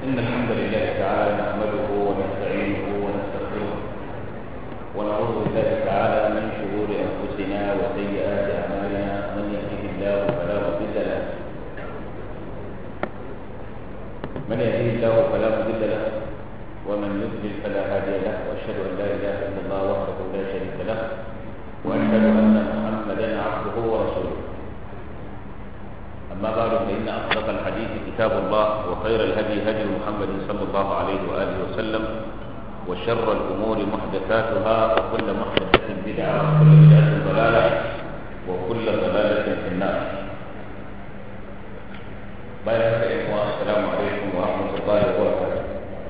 إن الحمد لله تعالى نحمده ونستعينه ونستغفره ونعوذ بالله تعالى من شرور أنفسنا وسيئات أعمالنا من يهده الله فلا مضل له من يهده الله فلا مضل له ومن يضلل فلا هادي له وأشهد أن لا إله إلا الله وحده لا شريك له وأشهد أن محمدا عبده ورسوله أما بعد فإن أصدق الحديث كتاب الله وخير الهدي هدي محمد صلى الله عليه وآله وسلم وشر الأمور محدثاتها وكل محدثة بدعة وكل بدعة ضلالة وكل ضلالة في النار بارك الله السلام عليكم ورحمة الله وبركاته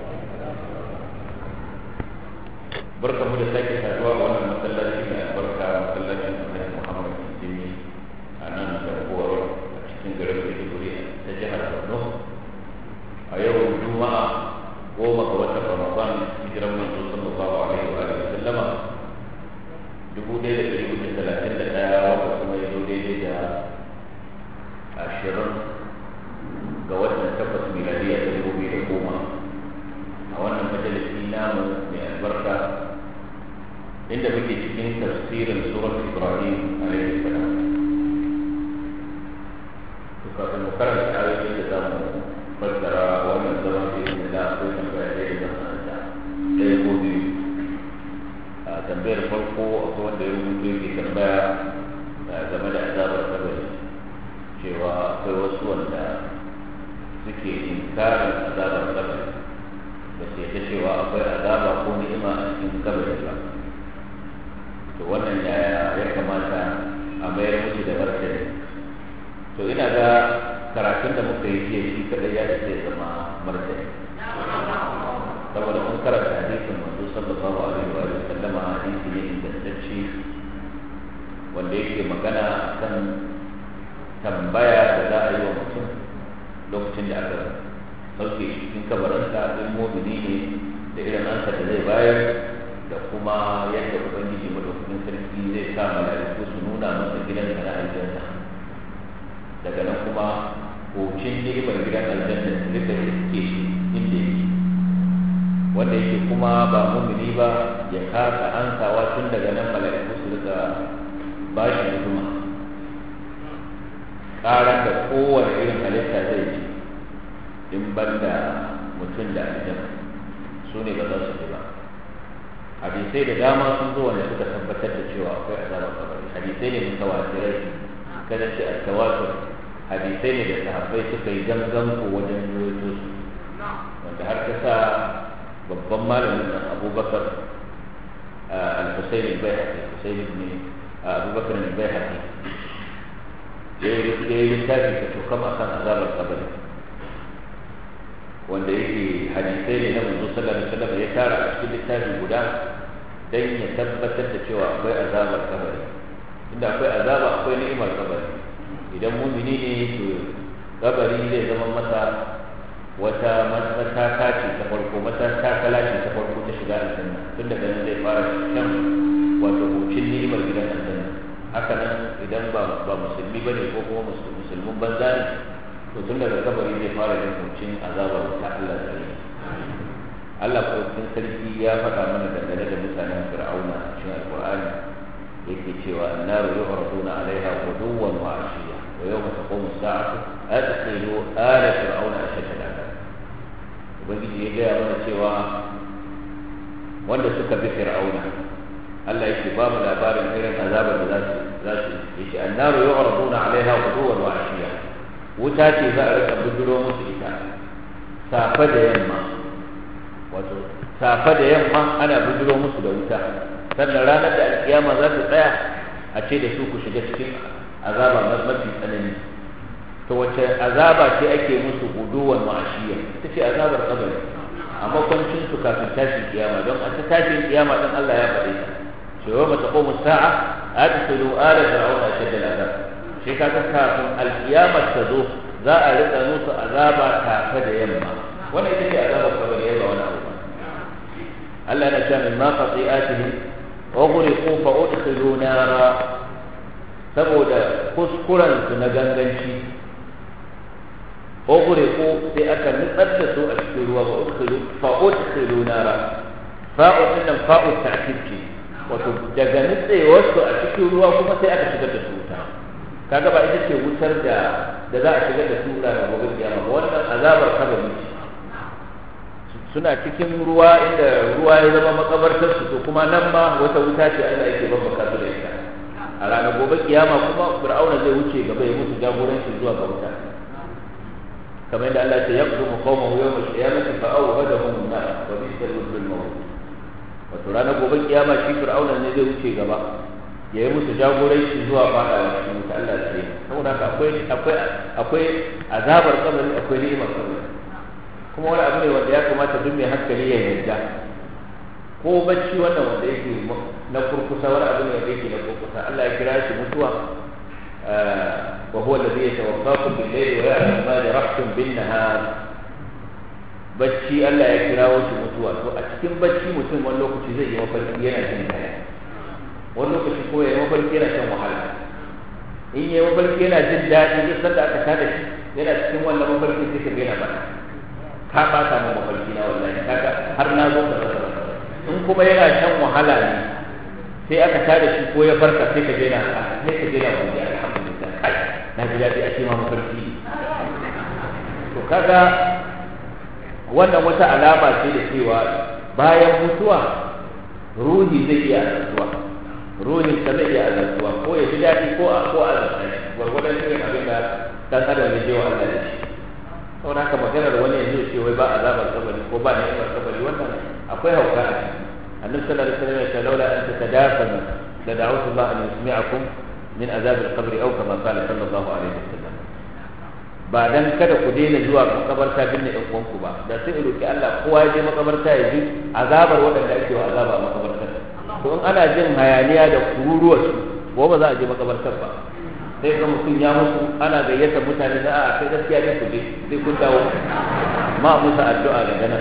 بركة مدساكي سادوا وانا مسلاتي من البركة مسلاتي من محمد السيمي أنا نتبور cikin garin Maiduguri ta jihar Borno a yau Juma'a goma ga watan Ramadan hijiran manzo sallallahu alaihi wa alihi sallama dubu ɗaya da ɗari hudu talatin da ɗaya wanda kuma ya zo daidai da ashirin ga watan takwas miladiya ta dubu biyu da goma a wannan majalisi namu mai albarka inda muke cikin tafsirin surat Ibrahim alaihi salam kafin mu karanta ayoyin da za mu fassara wannan zama da yin da akwai tambaya da yin da ɗaya ko biyu a tambayar farko akwai wanda ya rubuto yake tambaya game da azabar kabari cewa akwai wasu wanda suke inkarin azabar kabari ba su yadda cewa akwai azaba ko ni'ima a cikin kabari ba to wannan yaya ya kamata a mayar musu da martani to ina ga karatun da muka yi jiya shi kadai ya ce zama martani saboda mun karanta hadisin manzo sallallahu alaihi wa sallam hadisi ne ingantacce wanda yake magana kan tambaya da za a yi wa mutum lokacin da aka sauke shi cikin kabarinsa in mumini ne da irin ansa da zai bayar da kuma yadda ubangiji madaukakin sarki zai sa mala'iku su nuna masa gidan na aljanna daga nan kuma hocin ni'imar gidan aljanna su rika iske shi inda yake wanda yake kuma ba mumini ba ya kasa ansawa tun daga nan mala'iku su rika ba shi hidima ƙarar da kowane irin halitta zai ji in ban da mutum da aljanna su ne ba za su ji ba hadisai da dama sun zo wanda suka tabbatar da cewa akwai azabar kabari hadisai ne mutawatirai kada ce al-tawatur hadisai ne da sahabbai suka yi gangan ko wajen rawaito su wanda har ta sa babban malamin nan Abubakar al-Husayn al-Baihaqi Husayn ibn Abubakar al-Baihaqi ya yi littafi ka to kama kan azabar kabari wanda yake hadisai ne na manzo sallallahu alaihi wasallam ya tara a cikin littafi guda dan ya tabbatar da cewa akwai azabar kabari inda akwai azaba akwai ni'imar kabari idan mumini ne to kabari zai zama masa wata mataka ce ta farko matakala ce ta farko ta shiga aljanna tun daga nan zai fara shan wato hucin ni'imar gidan aljanna haka nan idan ba ba musulmi bane ko kuma musulmin banza ne to tun daga kabari zai fara jin hucin azabar ta Allah ta yi Allah ko sarki ya faɗa mana dangane da mutanen Fir'auna a cikin Alƙur'ani yake cewa annaru yu'raduna 'alayha ghuduwan wa 'ashiya wa yawma taqumu as-sa'atu adkhilu ala fir'auna ashadda al'adab ubangiji ya gaya mana cewa wanda suka bi fir'auna Allah yake ba mu labarin irin azabar da za su za su yace annaru yu'raduna 'alayha ghuduwan wa 'ashiya wuta ce za a rika bujuro musu ita safa da yamma wato safa da yamma ana bujuro musu da wuta sannan ranar da alkiyama za ta tsaya a ce da su ku shiga cikin azaba mafi tsanani to wace azaba ce ake musu guduwan ma'ashiya ita ce azabar kabari a makwancin su kafin tashin kiyama don a ta tashin kiyama dan Allah ya faɗe ta ce wa mata qomu sa'a adkhulu ala fir'auna ashadda al'azab shi kaga kafin alkiyama ta zo za a rika musu azaba kafa da yamma wannan ita ce azabar kabari yayi wani abu Allah na cewa min ma qati'atihim ughriqu fa udkhilu nara saboda kuskuren su na ganganci ughriqu sai aka nutsar da su a cikin ruwa ba udkhilu fa udkhilu nara fa'u din fa'u ta'kid ce wato daga nutsewar su a cikin ruwa kuma sai aka shigar da su wuta kaga ba ita ce wutar da da za a shigar da su da gobe kiyama ba wannan azabar kabari ce suna cikin ruwa inda ruwa ya zama makabartar su to kuma nan ma wata wuta ce Allah yake babbaka su da ita a ranar gobe kiyama kuma fir'auna zai wuce gaba ya musu jagoranci zuwa ga wuta kamar yadda Allah ya yaqdumu qawmahu yawm al-qiyamati fa awhadahum an-nar wa bi'sa al mawt wato ranar gobe kiyama shi fir'auna ne zai wuce gaba ya yi musu jagoranci zuwa fadawa cikin wuta Allah ya tsare saboda haka akwai akwai akwai azabar kabari akwai ni'imar kabari kuma wani abu ne wanda ya kamata duk mai hankali ya yarda ko bacci wannan wanda yake na kurkusa wani abu ne wanda yake na kurkusa Allah ya kira shi mutuwa wa huwa alladhi yatawaffakum bil layli wa ya'lamu ma jarahtum bin nahar bacci Allah ya kira shi mutuwa to a cikin bacci mutum wani lokaci zai yi mafarki yana jin daɗi wani lokaci ko ya yi mafarki yana shan wahala in ya yi mafarki yana jin daɗi duk sanda aka tada shi yana cikin wannan mafarki sai ka gaina bana ka ɓata mu mafarki na wallahi kaga har na zo da rasa in kuma yana shan wahala ne sai aka tada shi ko ya farka sai ka daina sai ka daina godiya alhamdulillah kai na ji daɗi a cewa mafarki to kaga wannan wata alama ce da cewa bayan mutuwa ruhi zai iya azantuwa ruhin ka zai iya azantuwa ko ya ji daɗi ko a ko a azanta shi gwargwadon irin abin da dan adam ya je wa Allah da shi saboda haka maganar wani yanzu ce wai ba azabar kabari ko ba ni'imar kabari wannan akwai hauka a ciki annabi sallallahu alaihi wasallam ya ce laula an tatadafanu la da'utu Allah an yusmi'akum min azab al-qabr aw kama qala sallallahu alaihi wasallam ba dan kada ku daina zuwa makabarta binne ɗan uwanku ba da sai roki Allah kowa ya je makabarta ya ji azabar waɗanda ake wa azaba a makabartar to in ana jin hayaniya da kururuwar su ko ba za a je makabartar ba sai ga mutum ya mutu ana gayyata mutane da a kai gaskiya ne ku je sai kun dawo ma musu addu'a daga nan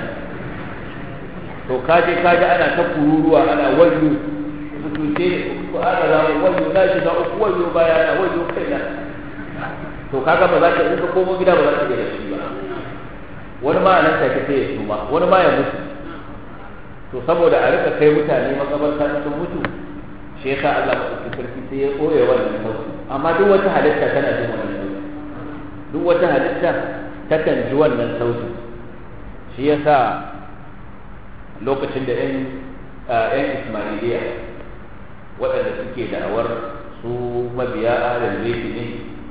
to kaje kaje ana ta kururuwa ana wayo mutunce ko ana za mu wayo na shiga uku wayo baya na wayo kaina to kaga ba za ka in ka komo gida ba za ka iya da shi ba wani ma nan take sai ya tuma wani ma ya mutu to saboda a rika kai mutane makabarta sun mutu shi yasa Allah madaukakin sarki sai ya koya wannan sauki amma duk wata halitta tana jin wannan sauti duk wata halitta takan ji wannan sauti shi yasa lokacin da yan yan Ismailiya waɗanda suke da'awar su mabiya ahlul baiti ne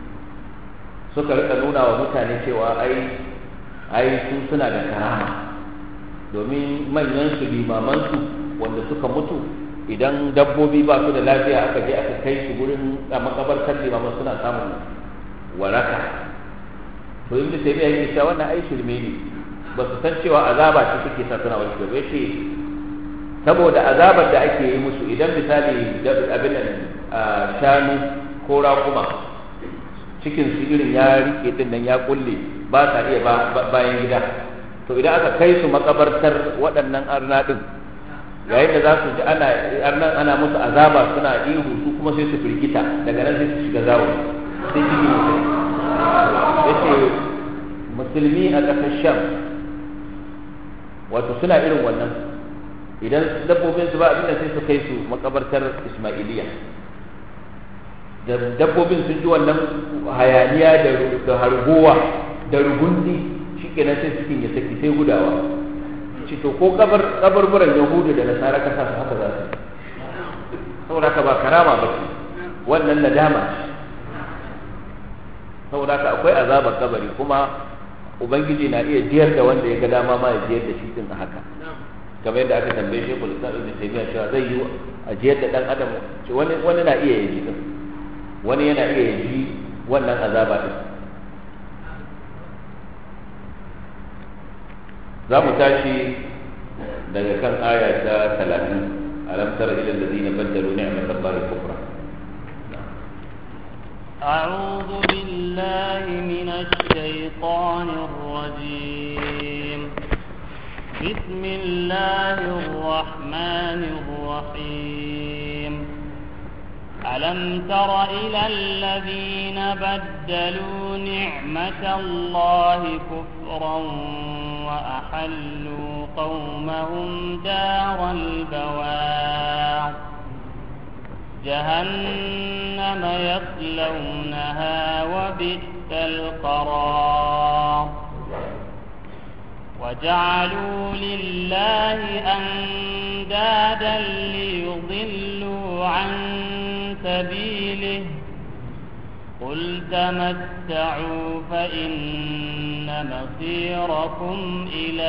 suka rika nuna wa mutane cewa ai ai su suna da karama domin manyan su limaman su wanda suka mutu idan dabbobi ba su da lafiya aka je aka kai su gurin a makabartar limaman suna samun waraka to inda sai ya yi cewa wannan ai shirme ne ba su san cewa azaba ce suke sa suna wasu gaba ce saboda azabar da ake yi musu idan misali abin shanu ko rakuma cikin su irin ya rike din nan ya kulle ba sa iya bayan gida to idan aka kai su makabartar waɗannan arna din yayin da za su ji ana arnan ana musu azaba suna ihu su kuma sai su firgita daga nan sai su shiga zawo sai ciki mutum yace musulmi a ƙasar sham wato suna irin wannan idan dabbobin su ba abinda sai su kai su makabartar ismailiya da dabbobin sun ji wannan hayaniya da harguwa da rugundi shi kenan sai cikin ya saki sai gudawa ci to ko kabar kabarburan yahudu da nasara kasa su haka za su saboda ka ba karama ba ce wannan nadama ce saboda ka akwai azabar kabari kuma ubangiji na iya jiyar da wanda ya ga dama ma ya jiyar da shi din a haka kamar yadda aka tambaye shi kul islam ibn taymiya cewa zai yi a jiyar da dan adam wani wani na iya yaji din wani yana iya yaji wannan azaba din za mu tashi daga kan aya ta talatin alam tara ila alladhina baddalu ni'mat allahi kufra أعوذ بالله من الشيطان الرجيم بسم الله الرحمن الرحيم ألم تر إلى الذين بدلوا نعمة الله كفرا وأحلوا قومهم دار البوار جهنم يصلونها وبئس القرار وجعلوا لله أندادا ليضلوا عن سبيله قل تمتعوا فإن مصيركم إلى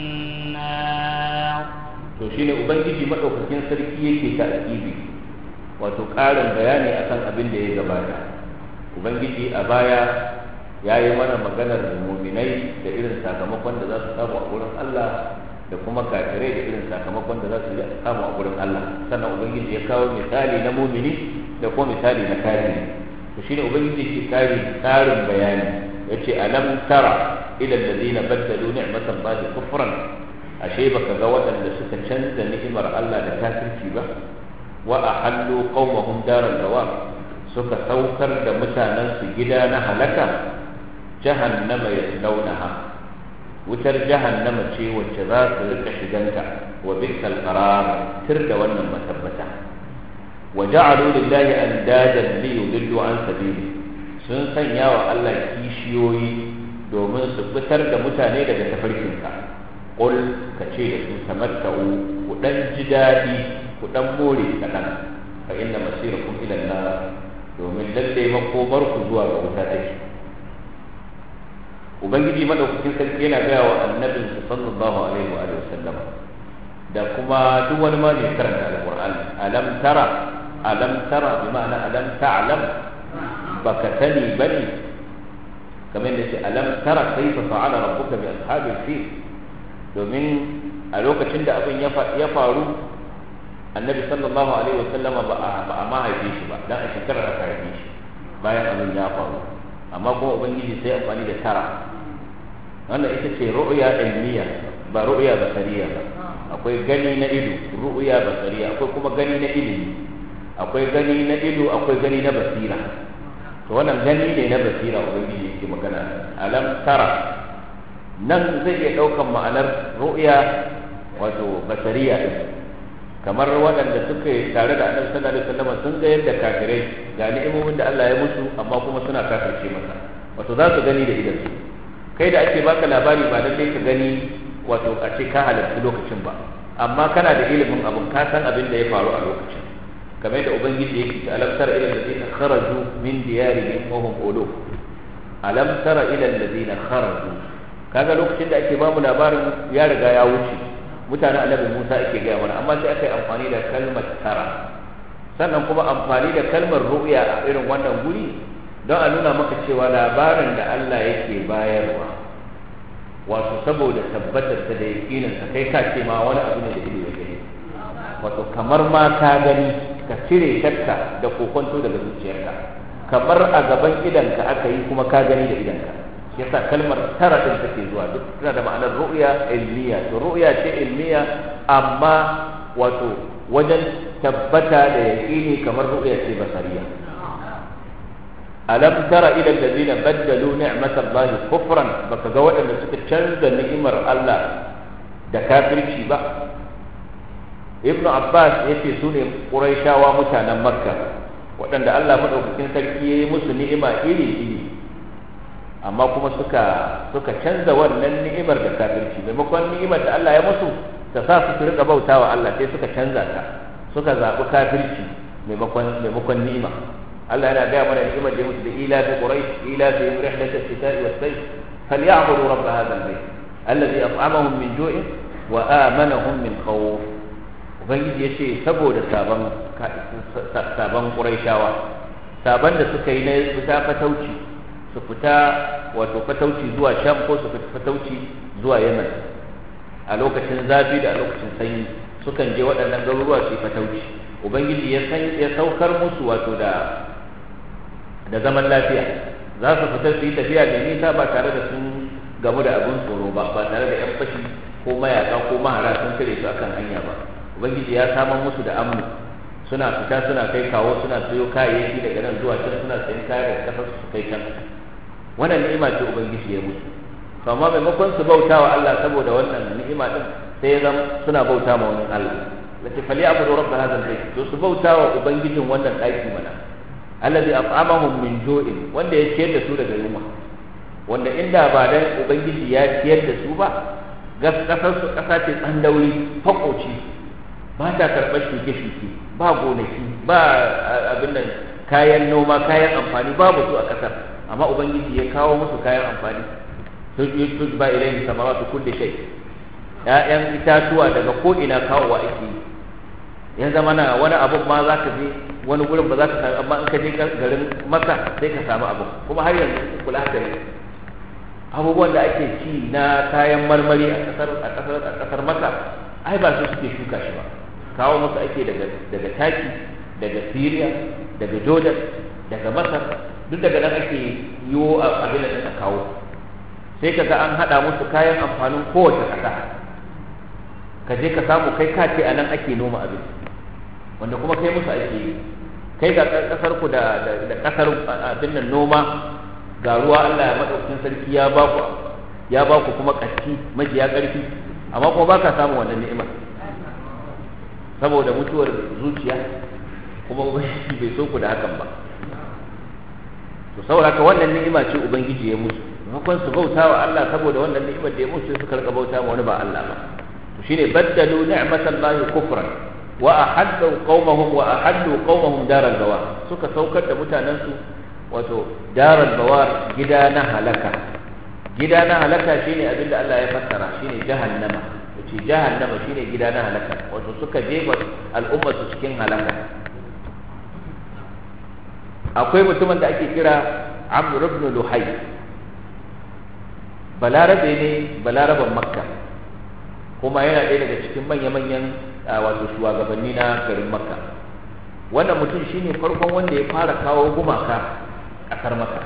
النار to shine ubangiji madaukakin sarki yake ta akibi wato ƙarin bayani akan abin da ya gabata ubangiji a baya ya yi mana maganar muminai da irin sakamakon da za su samu a wurin Allah da kuma kafirai da irin sakamakon da za su samu a wurin Allah sannan ubangiji ya kawo misali na mumini da kuma misali na kafiri to shine ubangiji ke kare karin bayani yace alam tara ila alladhina badalu ni'matallahi kufran ashe baka ga waɗanda suka canza ni'imar Allah da kafirci ba wa ahallu qaumahum daral bawar suka saukar da mutanen su gida na halaka jahannama yaslaunaha wutar jahannama ce wacce za su rika shiganta wa bi'sal qarar tir da wannan matabbata wa ja'alu lillahi andadan li yudillu an sabili sun sanya wa Allah kishiyoyi domin su fitar da mutane daga tafarkinka qul ka ce da su tamatta'u ku dan ji daɗi ku dan more kaɗan fa inna masirakum ila nar domin lalle makomar ku zuwa ga wuta take ubangiji madaukakin sarki yana gaya wa annabin sallallahu alaihi wa alihi wasallam da kuma duk wani ma mai karanta alqur'ani alam tara alam tara bi ma'ana alam ta'lam baka sani bane kamar da ce alam tara kaifa fa'ala rabbuka bi ashabil fil domin a lokacin da abin ya faru annabi sallallahu alaihi wasallam ba a ma haife shi ba dan a shekarar aka haife shi bayan abin ya faru amma kuma ubangiji sai amfani da tara wannan ita ce ru'ya ilmiya ba ru'ya basariya ba akwai gani na ido ru'ya basariya akwai kuma gani na ilimi akwai gani na ido akwai gani na basira to wannan gani ne na basira ubangiji yake magana alam tara nan zai iya daukan ma'anar ru'ya wato basariya kamar waɗanda suka tare da annabi sallallahu alaihi wasallam sun ga yadda kafirai ga ni'imomin da Allah ya musu amma kuma suna kafirce masa wato za su gani da idan su kai da ake baka labari ba lallai ka gani wato a ce ka halarci lokacin ba amma kana da ilimin abin ka san abin da ya faru a lokacin kamar da ubangiji yake ta alam tara ila alladhina kharaju min diyarihim wa hum uluf alam tara ila alladhina kharaju kaga lokacin da ake bamu labarin ya riga ya wuce mutanen annabi Musa ake gaya mana amma sai aka yi amfani da kalmar tara sannan kuma amfani da kalmar ru'ya a irin wannan guri don a nuna maka cewa labarin da Allah yake bayarwa wato saboda tabbatar ta da yakinin sa kai ka ce ma wani abu ne da ido ya gani wato kamar ma ka gani ka cire shakka da kokonto daga zuciyarka kamar a gaban idanka aka yi kuma ka gani da idanka yasa kalmar tara din take zuwa duk tana da ma'anar ru'ya ilmiya to ru'ya ce ilmiya amma wato wajen tabbata da yaqini kamar ru'ya ce basariya alam tara ila allazina baddalu ni'matallahi kufran baka ga waɗanda suka canza ni'imar Allah da kafirci ba ibn abbas yace su ne quraishawa mutanen makka waɗanda Allah madaukakin sarki yayi musu ni'ima iri iri amma kuma suka suka canza wannan ni'imar da kafirci maimakon ni'imar da Allah ya musu ta sa su rika bautawa Allah sai suka canza ta suka zaɓi kafirci maimakon maimakon ni'ima Allah yana gaya mana ni'imar da ya musu da ila fi quraish ila fi rihlat ash-shita'i was-sayf falya'budu rabb hadha al-bayt alladhi at'amahum min ju'in wa amanahum min khawf ubangiji yace saboda saban saban quraishawa saban da suka yi na fita fatauci su fita wato fatauci zuwa sham ko su fita fatauci zuwa yaman a lokacin zafi da a lokacin sanyi sukan je waɗannan garuruwa su yi fatauci ubangiji ya san ya saukar musu wato da da zaman lafiya za su fita su yi tafiya da nisa ba tare da sun gamu da abin tsoro ba ba tare da yan fashi ko mayaka ko mahara sun kare su akan hanya ba ubangiji ya samar musu da amnu suna fita suna kai kawo suna sayo kayayyaki daga nan zuwa can suna sayan kaya daga kasar su kai can wannan ni'ima ce ubangiji ya musu to amma maimakon su bauta wa Allah saboda wannan ni'ima din sai ya zama suna bauta ma wani Allah lati fali abudu rabb hadha albayt to su bauta wa ubangijin wannan daki mana alladhi at'amahum min ju'in wanda ya ciyar da su daga yunwa wanda inda ba dan ubangiji ya ciyar da su ba gas kasar su kasa ce tsandauri fakoci ba ta karɓar shuke-shuke ba gonaki ba abin nan kayan noma kayan amfani babu su a kasar amma ubangiji ya kawo musu kayan amfani tujba ilayhi samaratu kulli shay ya'yan itatuwa daga ko ina kawowa ake yi ya zama na wani abun ma za ka je wani gurin ba za ka samu amma in ka je garin maka sai ka samu abu kuma har yanzu kula da ne abubuwan da ake ci na kayan marmari a kasar a kasar a kasar maka ai ba su suke shuka shi ba kawo musu ake daga daga taki daga Syria daga Jordan daga Masar duk daga nan ake yiwo abin da ta kawo sai kaga an hada musu kayan amfanin kowace kasa ka je ka samu kai ka ce a nan ake noma abinci wanda kuma kai musu ake yi kai ga kasar ku da da kasar abin nan noma ga ruwa Allah ya madaukakin sarki ya ba ku ya ba ku kuma katti majiya karfi amma kuma ba ka samu wannan ni'ima saboda mutuwar zuciya kuma ubangiji bai so ku da hakan ba to saboda ka wannan ni'ima ce ubangiji ya musu maimakon su bauta wa Allah saboda wannan ni'imar da ya musu suka rika bauta ma wani ba Allah ba to shine baddalu ni'matallahi kufran wa ahaddu qaumahum wa ahaddu qaumahum daral bawar suka saukar da mutanen su wato daral bawar gida na halaka gida na halaka shine abinda Allah ya fassara shine jahannama wace jahannama shine gida na halaka wato suka jefa al'umma su cikin halaka akwai mutumin da ake kira Amr ibn Luhay balarabe ne balaraban Makka kuma yana ɗaya daga cikin manya-manyan wato shugabanni na garin makka wannan mutum shine farkon wanda ya fara kawo gumaka ƙasar makka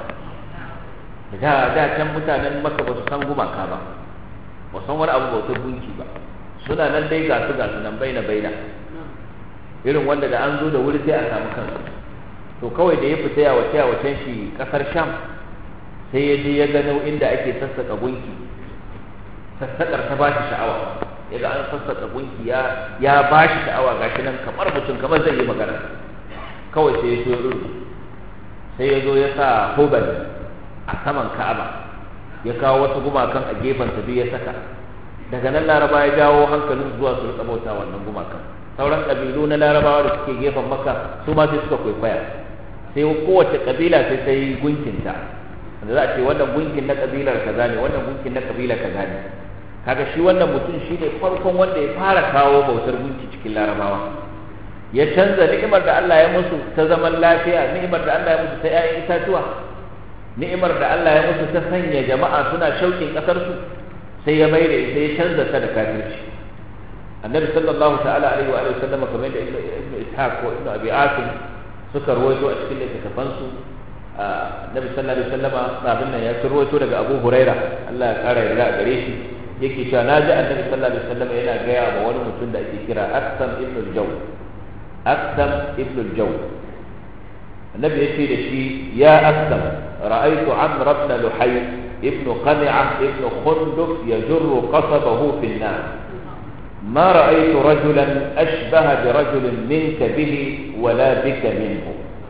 da da can mutanen makka ba su san gumaka ba ba san wani abu bautar gunki ba suna nan dai ga su ga su nan baina baina irin wanda da an zo da wuri sai a samu kansu to kawai da ya fita ya wace ya wacen shi ƙasar sham sai ya je ya gano inda ake sassaka gunki sassaƙar ta ba shi sha'awa ya ga an sassaka gunki ya ya ba shi sha'awa gashi nan kamar mutum kamar zai yi magana kawai sai ya so ya sai ya zo ya sa hubal a saman ka'aba ya kawo wasu gumakan a gefen sa biyu ya saka daga nan laraba ya jawo hankalin zuwa su rika bauta wannan gumakan sauran kabilu na larabawa da suke gefen maka su ma sai suka kwaikwaya sai kowace kabila sai ta yi gunkinta da za a ce wannan gunkin na kabilar kaza ne wannan gunkin na kabilar kaza ne kaga shi wannan mutum shi ne farkon wanda ya fara kawo bautar gunki cikin larabawa ya canza ni'imar da Allah ya musu ta zaman lafiya ni'imar da Allah ya musu ta 'ya'yan itatuwa ni'imar da Allah ya musu ta sanya jama'a suna shauƙin ƙasar su sai ya mai da ita ya canza ta da kafirci annabi sallallahu ta'ala alaihi wa alihi sallam kamar da ibnu ishaq ko ibnu abi asim suka ruwaito a cikin littattafan su annabi sallallahu alaihi wasallama abin nan ya ruwaito daga abu huraira Allah ya kara yarda a gare shi yake cewa na ji annabi sallallahu alaihi wasallam yana gaya wa wani mutum da ake kira Aksam ibn al-Jaw Aksam ibn al-Jaw annabi ya ce da shi ya Aksam ra'aytu Amr ibn Luhay ibn Qami'ah ibn Khunduf yajurru qasabahu fi an-nar ما رأيت رجلا أشبه برجل منك به ولا بك منه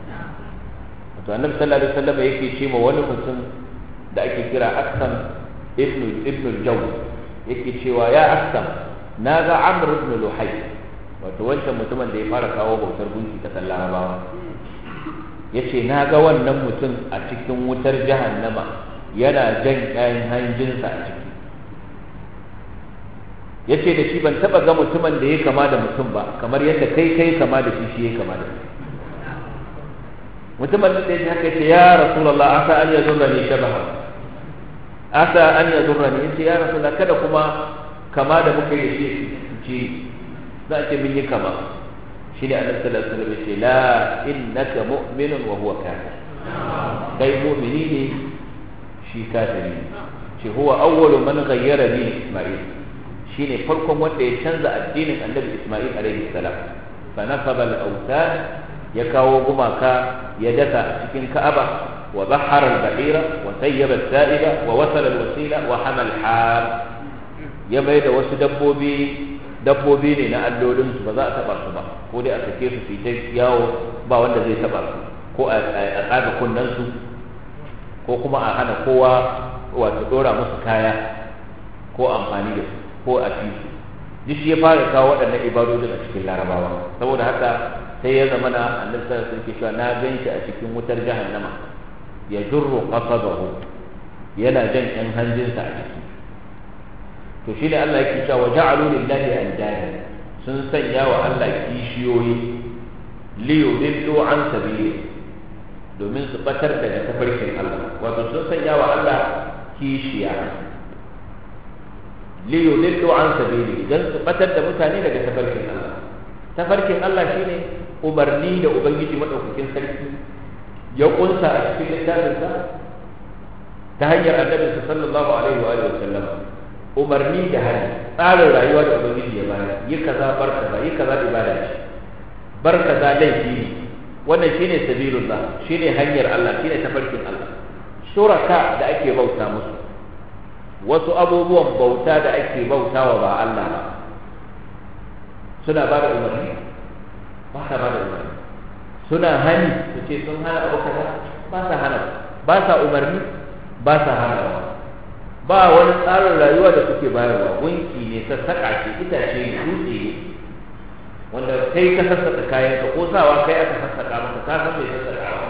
النبي صلى الله عليه وسلم يكي شيء wani mutum da ake kira Aksam ibn ibn al-Jaw yake cewa ya Aksam na ga Amr ibn Luhay wato wancan mutumin da ya fara kawo bautar gunki ta Larabawa yace na ga wannan mutum a cikin wutar jahannama yana jan kayan hanjinsa a ciki yace da shi ban taba ga mutumin da ya kama da mutum ba kamar yadda kai kai kama da shi shi ya kama da shi mutumin da ya haka yace ya rasulullah asa an yazurrani shabaha asa an yazurrani yace ya rasulullah kada kuma kama da muka yi shi ji za a ce mun yi kama shi ne annabi sallallahu alaihi wasallam yace la innaka mu'minun wa huwa kafir kai mu'mini ne shi kafiri ce huwa awwalu man ghayyara ni isma'il shine farkon wanda ya canza addinin annabi isma'il alaihi salam fa nasaba al-awtan ya kawo gumaka ya daka a cikin ka'aba wa bahara al-bahira wa sayyaba al-sa'iba wa wasala al-wasila wa hamal har ya bai da wasu dabbobi dabbobi ne na allolin su ba za a taba su ba ko dai a sake su su ta yawo ba wanda zai taba su ko a tsaga kunnen su ko kuma a hana kowa wato dora musu kaya ko amfani da su ko a fi su duk shi ya fara kawo waɗannan ibadodin a cikin larabawa saboda haka sai ya zama na annabi sallallahu alaihi wasallam na gan shi a cikin wutar jahannama ya jurru qasabahu yana jan yan hanjinsa a ciki to shi ne Allah yake cewa ja'alu lillahi andada sun sanya wa Allah kishiyoyi li yudillu an sabili domin su batar daga tafarkin Allah wato sun sanya wa Allah kishiya li yudillu an sabili dan su batar da mutane daga tafarkin Allah tafarkin Allah shine umarni da ubangiji madaukakin sarki ya kunsa a cikin littafinsa ta hanyar annabi sallallahu alaihi wa sallam umarni da hali tsarin rayuwa da ubangiji ya bayar yi kaza bar kaza yi kaza ibada ce bar kaza laifi ne wannan shine sabilullah shine hanyar Allah shine tafarkin Allah shuraka da ake bauta musu wasu abubuwan bauta da ake bautawa ba Allah ba suna ba da umarni ba sa ba da umarni suna hani su ce sun hana abu kaza ba sa hana ba sa umarni ba sa hana ba wani tsarin rayuwa da suke bayarwa gunki ne sassaƙa ce itace ne dutse ne wanda kai ka sassaƙa kayan ka ko sawa kai aka sassaƙa maka ka san mai sassaƙa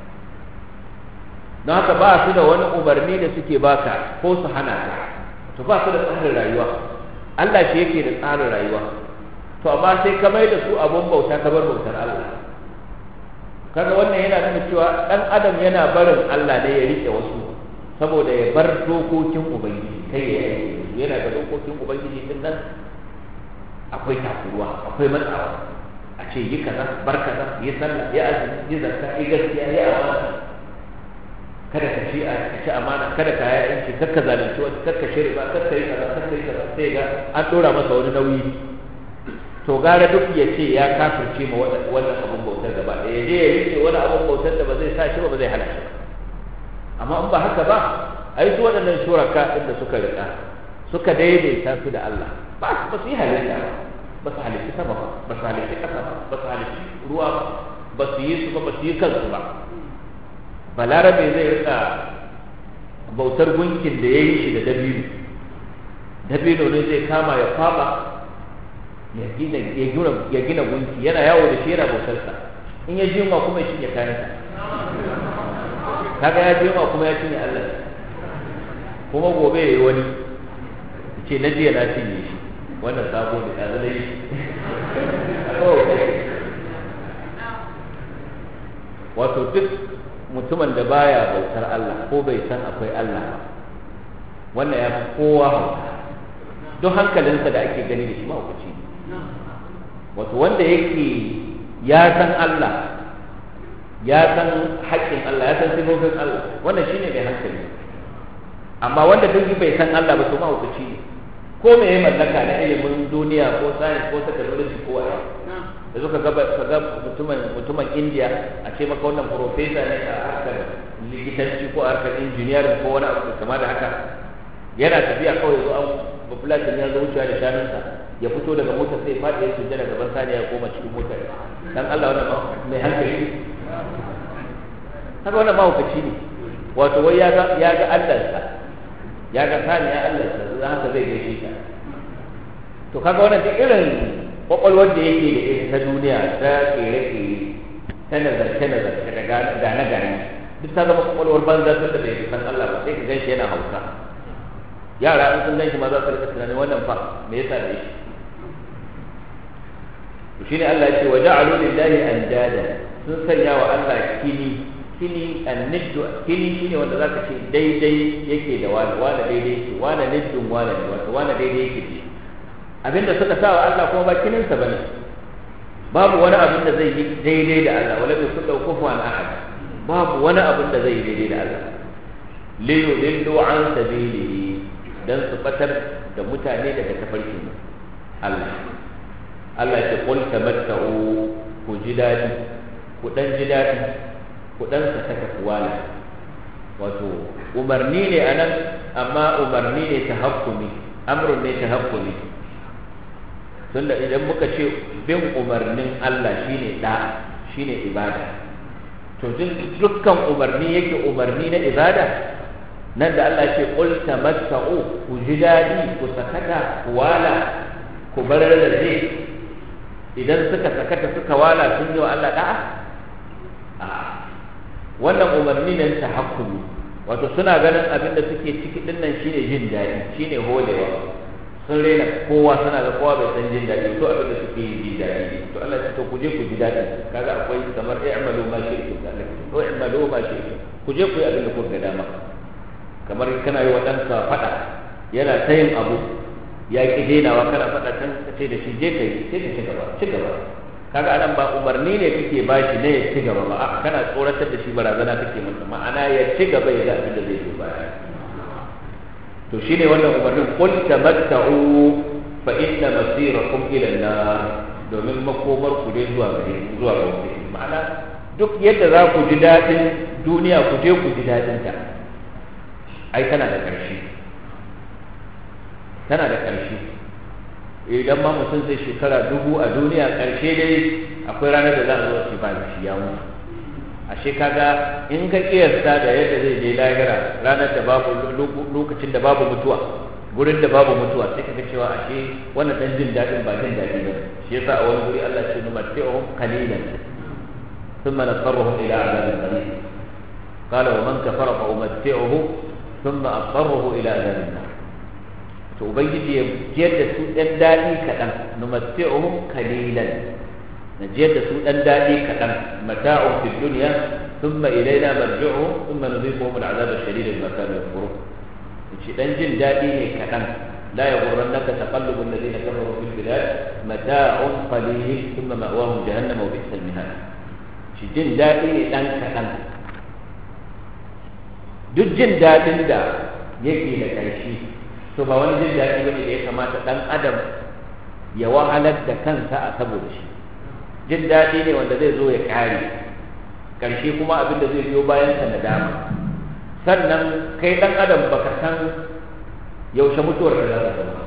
don haka ba su da wani umarni da suke baka ko su hana ka to ba su da tsarin rayuwa Allah shi yake da tsarin rayuwa to amma sai ka mai da su abun bauta ka bar bautar Allah kaga wannan yana nuna cewa dan adam yana barin Allah ne ya rike wasu saboda ya bar dokokin ubangiji kai ya yi yana da dokokin ubangiji din nan akwai takuruwa akwai matsawa a ce yi kaza bar kaza yi sallah yi azumi yi zakka yi gaskiya yi amana kada ka ci ka ci amana kada ka yi yanci kar ka zalunci wani kar ka shirya kar ka yi kaza kar ka yi kaza sai ga an dora masa wani nauyi to gara duk ya ce ya kafirce ma wannan abun bautar gaba ɗaya ya je ya rike wani abun bautar da ba zai sa shi ba ba zai hana shi ba amma in ba haka ba ai su waɗannan shuraka ɗin da suka riƙa suka daidaita su da Allah ba ba su yi halitta ba su halitta sama ba ba su halitta ƙasa ba ba su halitta ruwa ba ba su yi su ba ba su yi kansu ba balarabe zai riƙa bautar gunkin da ya yi shi da dabino dabino ne zai kama ya faɓa ya gina ya gina gunki yana yawo da shi yana bautarsa in ya ji yunwa kuma ya cinye kayansa kaga ya ji yunwa kuma ya cinye Allah kuma gobe ya yi wani ce na jiya na cinye shi wannan sabo ne ɗazu da shi wato duk mutumin da baya bautar Allah ko bai san akwai Allah ba wannan ya fi kowa hauka duk hankalinsa da ake gani da shi mahaukaci ne wato wanda yake ya san Allah ya san haƙƙin Allah ya san sifofin Allah wannan shine mai hankali amma wanda duk bai san Allah ba to mahaukaci ne ko me ya mallaka na ilimin duniya ko science ko technology ko waya da suka ga ga mutumin mutumin India a ce maka wannan professor ne a harkar likitanci ko a harkar engineering ko wani abu kama da haka yana tafiya kawai zo an bafulatin ya zo wucewa da shanunsa ya fito daga motar sai faɗi ya sujjada gaban saniya ya koma cikin motar dan Allah wannan mai hankali haka wannan mahaukaci ne wato wai ya ga ya ga Allahnsa ya ga saniya Allahnsa dan haka zai gaishe ta to kaga wannan duk irin kwakwalwar da yake da ita ta duniya ta kere-kere ta nazarce nazarce da gane-gane duk ta zama kwakwalwar banza ta da bai san Allah ba sai ka gan shi yana hauka yara in sun gan shi ma za su rika tunanin wannan fa me yasa da shi shine Allah ya ce wa ja'alu lillahi andada sun sanya wa Allah kini kini anniddu kini shine wanda zaka ce daidai yake da wani wani daidai yake wani niddun wani ne wato wani daidai yake ce abinda suka sa wa Allah kuma ba kininsa bane babu wani abin da zai yi daidai da Allah wala bi kullu kufuwan ahad babu wani abin da zai yi daidai da Allah li yudillu an sabilihi dan su batar da mutane daga tafarkin Allah Allah ya qul tamatta'u ku ji dadi ku dan ji dadi ku dan saka kuwala wato umarni ne anan amma umarni ne tahakkumi amrun ne tahakkumi tunda idan muka ce bin umarnin Allah shine da shine ibada to dukkan umarni yake umarni na ibada nan da Allah ce qul tamatta'u ku ji dadi ku sakata ku wala ku bar rarrabe idan suka sakata suka wala sun yi wa Allah da'a a wannan umarni ne ta hakkumi wato suna ganin abin da suke ciki din nan shine jin daɗi shine holewa sun rena kowa suna ga kowa bai san jin daɗi to abin da suke yi jin daɗi ne to Allah ya ce ku je ku ji daɗi kaga akwai kamar i'malu ma shi'tum da Allah to i'malu ma shi'tum ku je ku yi abin da kuka ga dama kamar kana yi wa ɗanka faɗa yana ta yin abu ya ƙi denawa kana faɗa can ka ce da shi je ka yi sai ka ci gaba ci gaba kaga anan ba umarni ne kake ba shi ne ya ci gaba ba a kana tsoratar da shi barazana kake masa ma'ana ya ci gaba ya ga abin da zai zo baya to shine wannan umarnin qul tamatta'u fa inna masirakum ila an-nar domin makomar ku dai zuwa gare zuwa ga wuta ma'ana duk yadda za ku ji daɗin duniya ku je ku ji daɗin ta ai tana da ƙarshe tana da ƙarshe idan ma mutum zai shekara dubu a duniya ƙarshe dai akwai ranar da za a zo shi ba shi ya mutu ashe kaga in ka kiyasta da yadda zai je lahira ranar da babu lokacin da babu mutuwa gurin da babu mutuwa sai kaga cewa ashe wannan dan jin daɗin ba jin daɗi ba shi yasa a wani guri Allah ya ce numatti'uhum qalilan thumma nasarruhum ila adhabin qalil qala wa man kafara fa umatti'uhu thumma asarruhu ila adhabin nar to ubangiji ya jiyar da su ɗan daɗi kaɗan numatti'uhum qalilan na jiyar da su ɗan daɗi kaɗan mata'un fi dunya thumma ilaina marji'uhum thumma nudhiquhum al'adab ash-shadid bima kanu yakfurun yace dan jin daɗi ne kaɗan la yaghurrannaka taqallubu alladhina kafaru fil bilad mata'un qalil thumma ma'wahum jahannam wa bi'sal mihad shi jin daɗi ne ɗan kaɗan duk jin daɗin da yake da ƙarshe to ba wani jin daɗi bane da ya kamata ɗan adam ya wahalar da kansa a saboda shi jin daɗi ne wanda zai zo ya ƙare ƙarshe kuma abin da zai biyo bayan sa na dama sannan kai ɗan adam baka san yaushe mutuwar da za ta zama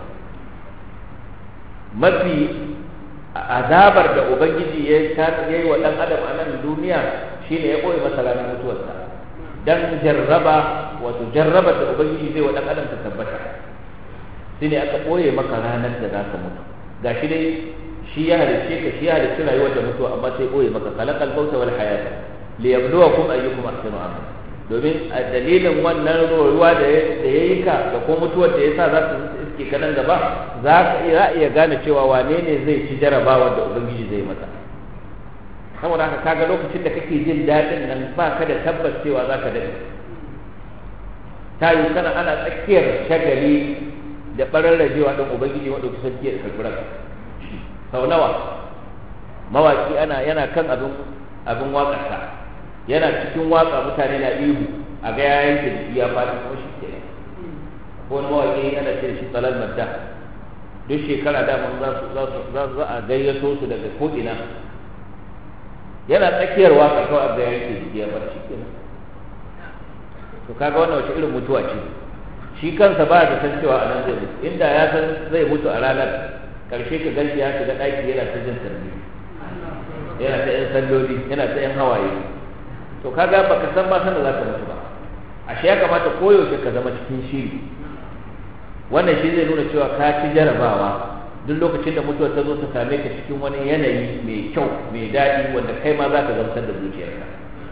mafi azabar da ubangiji ya yi wa ɗan adam a nan duniya shine ya ɓoye masa ranar mutuwarsa dan jarraba wato jarrabar da ubangiji zai wa ɗan adam ta tabbata shine aka ɓoye maka ranar da za ka mutu ga shi dai shi ya halicce ka shi ya halicci rayuwar da mutuwa amma sai ɓoye maka kalakal bauta wal hayata li yabluwakum ayyukum ahsanu amala domin a dalilin wannan ruwa da ya yi ka da ko mutuwar da ya sa za su iske ka nan gaba za ka iya gane cewa wane ne zai ci jarabawar da ubangiji zai masa saboda haka kaga lokacin da kake jin daɗin nan ba ka da tabbas cewa za ka daɗe ta yi sana ana tsakiyar shagali da ɓararrajewa ɗin ubangiji wanda kusan jiya da karɓi sau nawa mawaƙi ana yana kan abin abin waƙarsa yana cikin waƙa mutane na ihu a ga yayin da jiki ya faɗi kuma shi ke ko wani mawaƙi yana ce shi tsalal madda duk shekara daman za su za su a gayyato su daga ko'ina yana tsakiyar waƙa kawai a ga yayin da jiki ya faɗi shi ke to kaga wannan wace irin mutuwa ce shi kansa ba da san cewa anan zai mutu inda ya san zai mutu a ranar karshe ka ganshi ya shiga ɗaki yana ta jin sarni yana ta yan salloli yana ta yan hawaye to kaga baka san ma san da zaka mutu ba ashe ya kamata koyaushe ka zama cikin shiri wannan shi zai nuna cewa ka ci jarabawa duk lokacin da mutuwa ta zo ta same ka cikin wani yanayi mai kyau mai daɗi wanda kai ma za ka gamsar da zuciyarka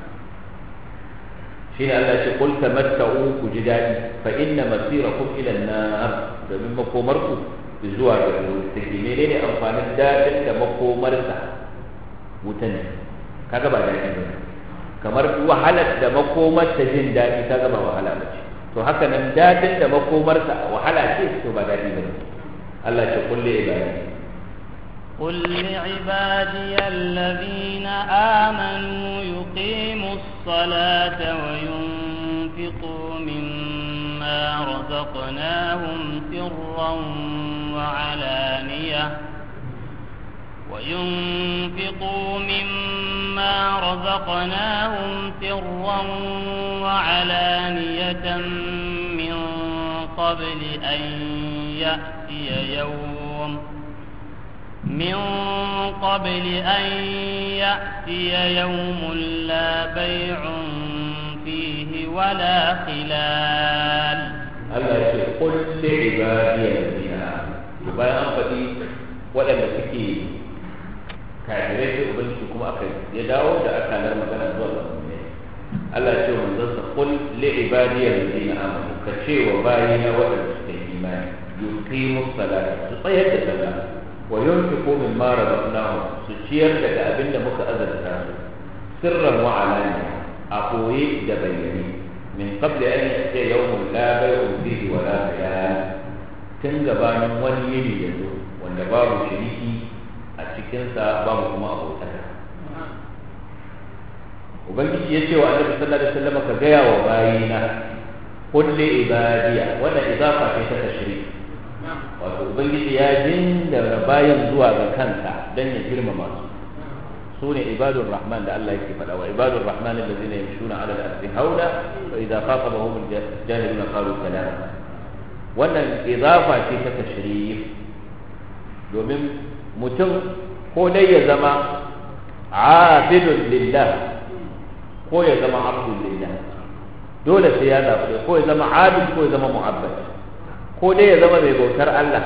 shine Allah ce kul tamatta'u ku ji dadi fa inna masirakum ila an-nar domin makomarku zuwa ga wuta take menene amfanin dadin da makomarsa wuta ne kaga ba dadi ba kamar wahalar da makomar ta jin dadi kaga ba wahala ba ce to haka nan dadin da makomarsa wahala ce to ba dadi ba Allah ce kulli ibadi قل لعبادي الذين آمنوا يقيموا الصلاة وينفقوا مما رزقناهم سرا وعلانية وينفقوا مما رزقناهم سرا وعلانية من قبل أن يأتي يوم من قبل أن يأتي يوم لا بيع فيه ولا خلال Allah ya ce kul li ibadiyal ladina to bayan an faɗi waɗanda suke kafirai sai ubangiji kuma aka ya dawo da akalar magana zuwa ga mu'mini Allah ya ce wa manzon sa kul li ibadiyal ladina amanu ka ce wa bayina waɗanda suke imani yuqimu salata su tsayar da sallah wa yunfiqu mimma razaqnahum su ciyar daga abin da muka azurta su sirran wa alaniya a koye da bayyane من قبل أن يأتي يوم لا بيع فيه ولا خلال تنجبان wani yini ya zo wanda babu shiriki a cikinsa babu kuma abotaka ubangiji ya ce wa annabi sallallahu alaihi wasallam ka gaya wa bayina kulli ibadiya wannan idafa ce ta tashrik wato ubangiji ya jinda bayan zuwa ga kansa dan ya girmama su سوني عباد الرحمن ده الله يكفي فلا وعباد الرحمن الذين يمشون على الأرض هونا وإذا خاطبهم الجاهلون قالوا سلاما wannan idafa ce ta tashrif domin mutum ko dai ya zama abidun lillah ko ya zama abdun lillah dole sai ya zaɓi ko ya zama abid ko ya zama mu'abbad ko dai ya zama mai bautar Allah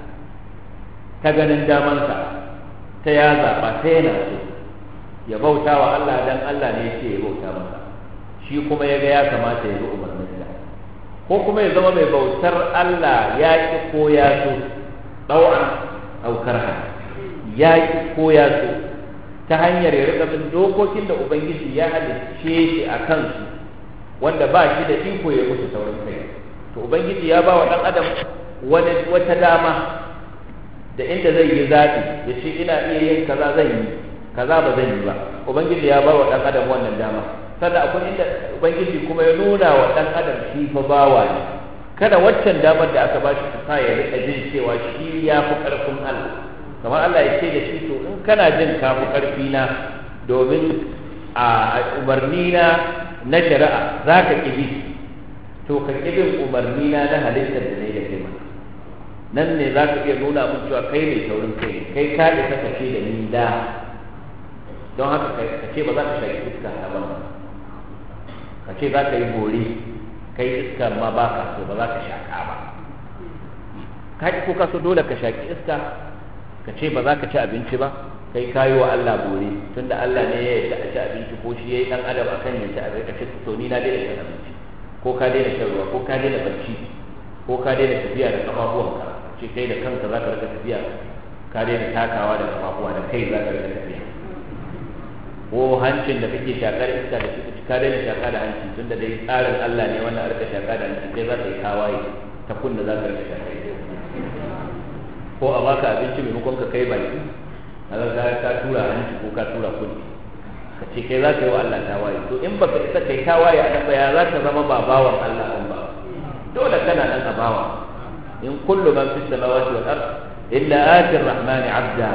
ta ganin damansa ta ya zaɓa ta yana so ya bauta wa Allah dan Allah ne yake ya bauta masa shi kuma ya ga ya kamata ya bi umarninsa ko kuma ya zama mai bautar Allah ya ki ko ya so ɗau'an aukar ya ki ko ya so ta hanyar ya rika bin dokokin da Ubangiji ya halicce shi a kansu wanda ba shi da iko ya musu saurin kai to Ubangiji ya ba wa ɗan adam wani wata dama da inda zai yi zaɓi ya ce ina iya yin kaza zan yi kaza ba zan yi ba ubangiji ya ba wa dan adam wannan dama sannan akwai inda ubangiji kuma ya nuna wa dan adam shi fa bawa ne kada waccan damar da aka bashi ta sa ya rika jin cewa shi ya fi karfin Allah kamar Allah ya ce da shi to in kana jin ka fi karfi na domin a umarni na na shari'a za ka ƙi to ka ƙi bin umarni na na halittar da ne da kai maka nan ne za ka iya nuna mun cewa kai mai saurin kai kai ka isa ka ce da ni da don haka ka ce ba za ka shaƙi iska ta ba ka ce za ka yi bore kai iskar ma ba ka so ba za ka shaƙa ba ka ko ka so dole ka shaƙi iska ka ce ba za ka ci abinci ba kai ka yi wa Allah bore tunda Allah ne ya yarda a ci abinci ko shi ya yi ɗan adam akan ya ci abinci ka ce to ni na daina cin abinci ko ka daina shan ruwa ko ka daina barci ko ka daina tafiya da ƙafafuwanka ce kai da kanka za ka rika tafiya ka daina takawa da ƙafafuwa da kai za ka rika tafiya ko hancin da kake shakar iska da shi ka daina shaka da hanci tun da dai tsarin Allah ne wannan a rika shaka da hanci kai za ka yi kawaye ta kunna za ka rika shaka ko a baka abinci maimakon ka kai baki kaga ka ka tura hanci ko ka tura kunni ka ce kai za ka yi wa Allah tawaye to in baka isa kai tawaye a nan ba ya za ka zama ba bawan Allah ɗin ba dole kana nan a bawa in kullu man fi samawati wal ard illa ati rahmani abda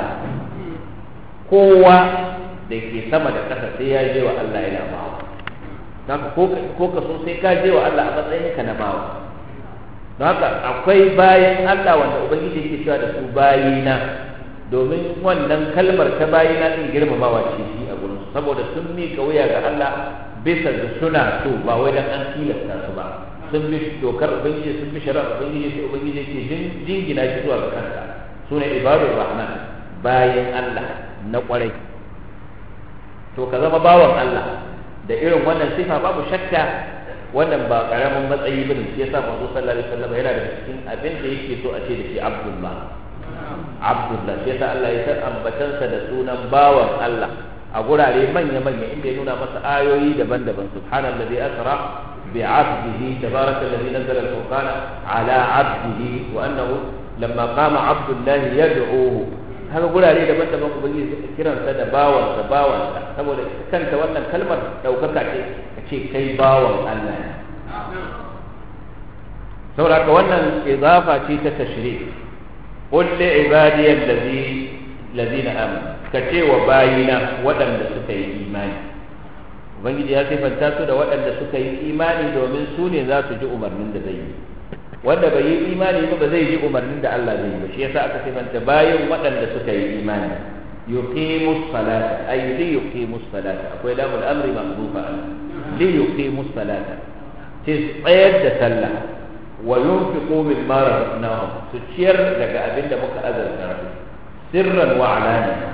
kowa da ke sama da ƙasa sai ya je wa Allah yana bawa haka ko ka so sai ka je wa Allah a matsayin ka na bawa don haka akwai bayan Allah wanda ubangiji yake cewa da su bayina domin wannan kalmar ta bayina din girmamawa ce shi a gurin saboda sun miƙa wuya ga Allah bisa da suna so ba wai dan an tilasta su ba sun bi dokar ubangiji sun bi shari'ar ubangiji sai ubangiji ke jingina shi zuwa ga kansa sune ibadur rahman bayan Allah na kwarai to ka zama bawan Allah da irin wannan sifa babu shakka wannan ba karamin matsayi bane shi yasa manzo sallallahu alaihi wasallam yana da cikin abin da yake so a ce da shi Abdullah Abdullah shi yasa Allah ya san ambatansa da sunan bawan Allah a gurare manya-manya inda ya nuna masa ayoyi daban-daban subhanallazi asra بعبده تبارك الذي نزل الفرقان على عبده وانه لما قام عبد الله يدعوه haka gurare daban-daban ubangiji kiran sa da bawan da bawan saboda kanta wannan kalmar daukaka ce ka ce kai bawan Allah ne saboda haka wannan izafa ce ta tashri qul li ibadi allazi ladina amanu ka ce wa bayina waɗanda suka yi imani ubangiji ya sifanta su da waɗanda suka yi imani domin su ne za su ji umarnin da zai yi wanda bai yi imani ba ba zai ji umarnin da Allah zai yi ba shi yasa aka sifanta bayin waɗanda suka yi imani yuqimus salata ay li yuqimus salata akwai lamul amri mahdufa li yuqimus salata ce tsayar da sallah wa yunfiqu mimma razaqnahum su ciyar daga abin da muka azarta su sirran wa alaniya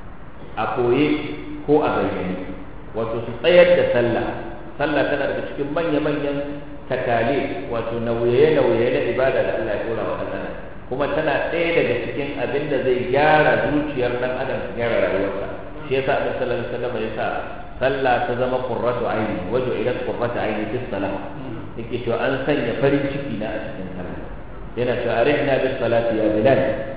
a koye ko a bayyane wato su tsayar da sallah sallah tana daga cikin manya-manyan takali wato nauye-nauye na ibada da Allah ya dora wa ɗan kuma tana ɗaya daga cikin abin da zai gyara zuciyar ɗan adam su gyara rayuwarsa shi yasa Annabi sallallahu alaihi wasallam ya sa sallah ta zama qurratu aini wajo ila qurratu aini fi salah yake cewa an sanya farin ciki na a cikin sallah yana cewa arihna bis salati ya bilal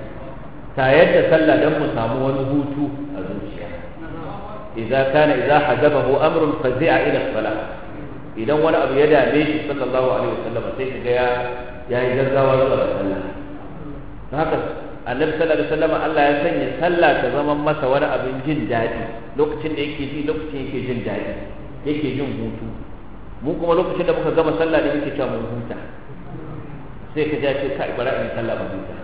ta yadda sallah dan mu samu wani hutu a zuciya idza kana idza hajabahu amrun fazi'a ila salah idan wani abu ya dame shi sallallahu alaihi wasallam sai kaga ya ya yi gaggawa zuwa ga sallah don haka annabi sallallahu alaihi wasallam Allah ya sanya sallah ta zama masa wani abin jin daɗi lokacin da yake ji lokacin yake jin daɗi yake jin hutu mu kuma lokacin da muka gama sallah ne muke cewa mun huta sai ka ja ce kai bara in sallah ba huta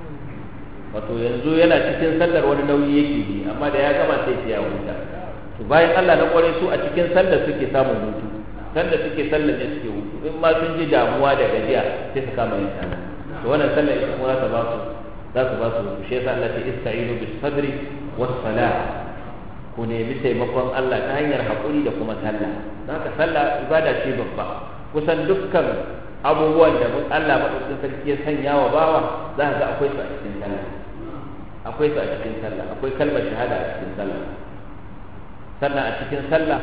wato yanzu yana cikin sallar wani nauyi yake ji amma da ya gama sai ya huta to bayan Allah na kware su a cikin sallar suke samun hutu sanda suke sallar ne suke hutu in ma sun ji damuwa da gajiya sai su kama yin sallah to wannan sallar ita kuma za ta ba su za su ba su hutu shi yasa Allah ce ista'inu bis sabri was salah ku nemi taimakon Allah ta hanyar haƙuri da kuma sallah don haka sallah ibada ce babba kusan dukkan abubuwan da Allah maɗaukin sarki ya sanya wa bawa za ka ga akwai su a cikin sallah akwai su a cikin sallah akwai kalmar shahada a cikin sallah sannan a cikin sallah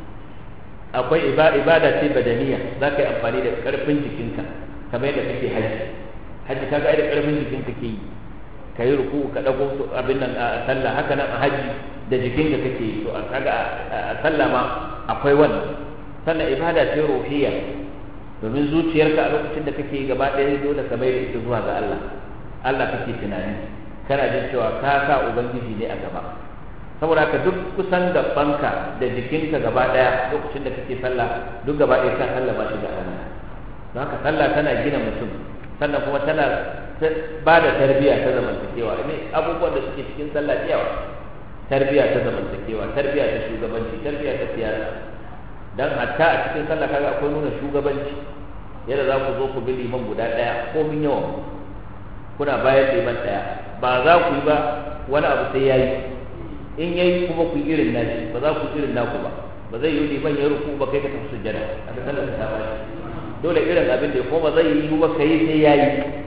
akwai ibada ce badaniya za ka yi amfani da ƙarfin jikinka kamar yadda kake haji haji ka ga da ƙarfin jikinka ke yi ka yi ruku ka ɗago abin nan a sallah haka nan a haji da jikinka kake yi to a kaga a sallah ma akwai wannan sannan ibada ce ruhiyya domin zuciyarka a lokacin da kake yi gaba ɗaya dole ka mai da ita zuwa ga Allah Allah kake tunani kana jin cewa ka sa ubangiji ne a gaba saboda ka duk kusan gabanka da jikinka gaba daya lokacin da kake sallah duk gaba ɗaya ka sallah ba shi da Allah don haka sallah tana gina mutum sannan kuma tana ba da tarbiyya ta zamantakewa ne abubuwan da suke cikin sallah yawa tarbiyya ta zamantakewa tarbiyya ta shugabanci tarbiyya ta siyasa dan hatta a cikin sallah kaga akwai nuna shugabanci yadda za ku zo ku bi liman guda ɗaya ko min yawan kuna bayan liman ɗaya ba za ku yi ba wani abu sai ya yi in yayi kuma ku irin nashi ba za ku irin naku ba ba zai yi liman ya ruku ba kai ka tafi sujjada a ga sallar ta ba dole irin abin da ya kuma zai yi ba kai sai yayi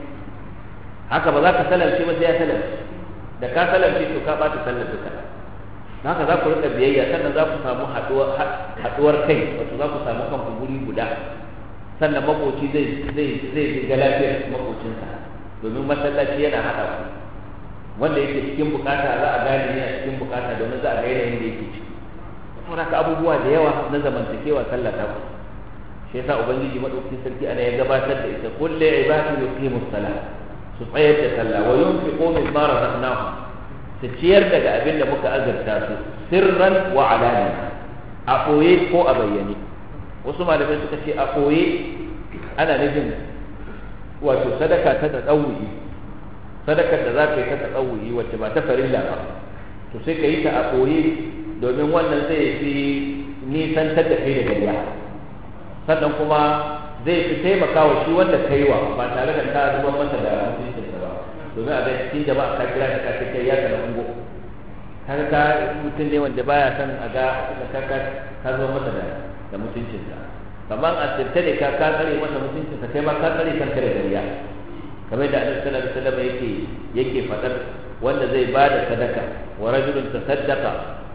haka ba za ka salamce ba sai ya salamce da ka salamce to ka bata sallar duka haka za ku rika biyayya sannan za ku samu haduwar kai wato za ku samu kanku guri guda sannan makoci zai zai zai ga lafiyar makocinsa domin masallaci yana hada ku wanda yake cikin bukata za a gane yana cikin bukata domin za a ga yanayin da yake ciki saboda haka abubuwa da yawa na zamantakewa sallah ta ku shi yasa ubangiji madaukakin sarki ana ya gabatar da ita kullu ibadu yuqimu salah su tsayar da sallah wa yunfiqu mimma razaqnahum su ciyar daga abin da muka azurta su sirran wa alaniya a ɓoye ko a bayyane wasu malamai suka ce a ɓoye ana nufin wato sadaka ta tsawuyi sadakar da za ka yi ta tsawuyi wacce ba ta farilla ba to sai ka yi ta a ɓoye domin wannan zai fi nisantar da kai da gariya sannan kuma zai fi taimaka wa shi wanda ka yi wa ba tare da ka zuba masa da mutuncinsa ba domin a ga cikin jama'a ka kira ka ce kai ya kana ungo har ka mutum ne wanda baya son a ga ka ka ka zo masa da da mutuncinsa kamar a sirte ne ka ka tsare masa mutuncinsa kai ma ka tsare kanka da gariya kamar da Annabi sallallahu alaihi wasallam yake yake fadar wanda zai ba da sadaka wa rajulun tasaddaqa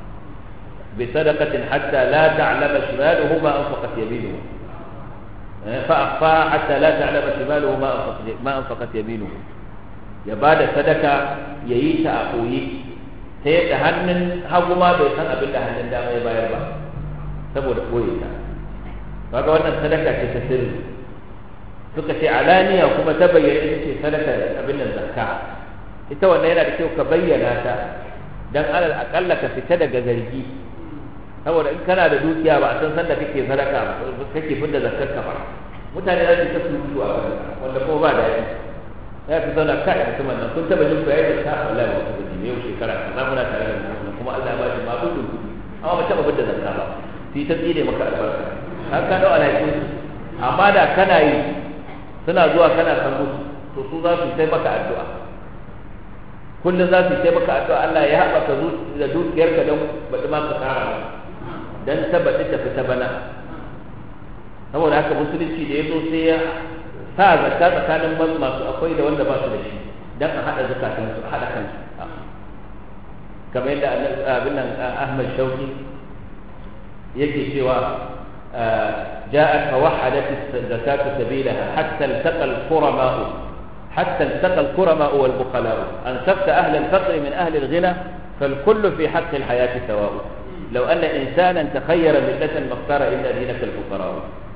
bi sadaqatin hatta la ta'lama shimaluhu ma anfaqat yaminuhu فأخفى حتى لا تعلم شماله ما أنفقت يمينه ya ba da sadaka ya yi ta a koyi ta yadda hannun hagu ma bai san abin da hannun dama ya bayar ba saboda koyi ta kaga wannan sadaka ce ta sirri suka ce alaniya kuma ta bayyana ita ce sadaka abin nan zakka ita wannan yana da kyau ka bayyana ta dan alal akalla ka fita daga zargi saboda in kana da dukiya ba a san sanda kake sadaka ba kake fidda zakkar ka ba mutane za su ta surutu a kan wanda kuma ba da yi ya fi zauna kai mutumin nan kun taba jin bayar da ta wallahi ba ku ji yau shekara kaza muna tare da mutum kuma Allah ya ba shi ma gudun amma ba taba fidda zakka ba su ta tsire maka albarka har ka dau alhakin amma da kana yi suna zuwa kana san musu to su za su sai maka addu'a kullum za su sai maka addu'a Allah ya haɓaka da dukiyarka don baɗi ma ka kara don ta baɗi ta fita bana saboda haka musulunci da ya zo sai ya sa zakka tsakanin masu akwai da wanda ba su da shi don a haɗa zakatansu a haɗa kansu kamar yadda abin nan Ahmad Shauki yake cewa جاءت فوحدت الزكاة سبيلها حتى التقى الكرماء حتى التقى الكرماء والبخلاء أنسبت أهل الفقر من أهل الغنى فالكل في حق الحياة سواء لو أن إنسانا تخير ملة ما اختار إلا دينك الفقراء